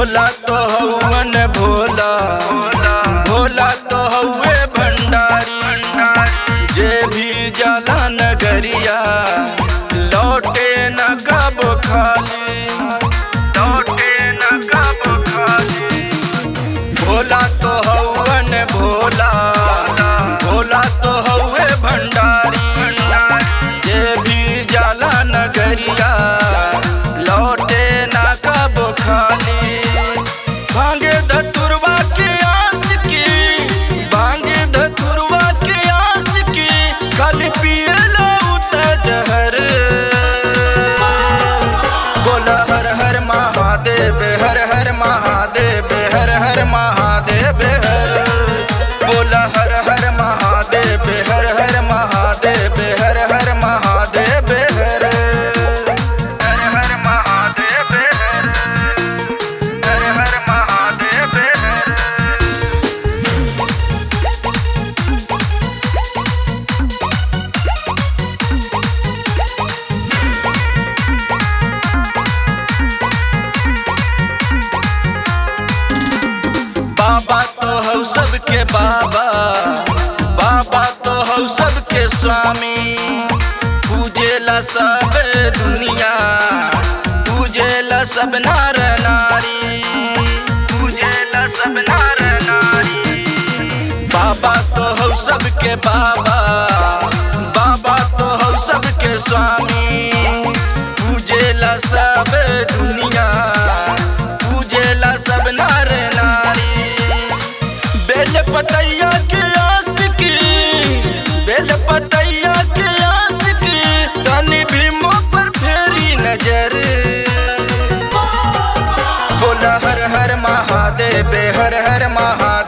भोला तो हवन भोला भोला तो हउए भंडारी जे भी जाला नगरिया लौटे न कब खाली लौटे न कब खाली भोला तो हवन भोला भोला तो हउए भंडारी जे भी जाला नगरिया लौटे ना कब खाली भांगे धतुरवा के आस की भांगे धतुरवा के आस की खाली पिए उत जहर बोला हर हर महादेव हर हर महादेव हर हर महादेव हर बोला हर हर महादेव हर हर महादेव हर हर महादेव हर हर हर महादेव हर हर हर महादेव हर बाबा तो हौ सबके बाबा बाबा तो हौ सबके स्वामी पूजेला सब दुनिया पूजेला सब नार नारी पूजेला सब नार नारी बाबा तो हौ सबके बाबा बाबा तो हौ सबके स्वामी पूजेला सब दुनिया पूजेला सब नार नारी बेल पतैया के आस की बेल पतैया के आस की तनी भीमो पर फेरी नजर बोला हर हर महादेव हर हर महादेव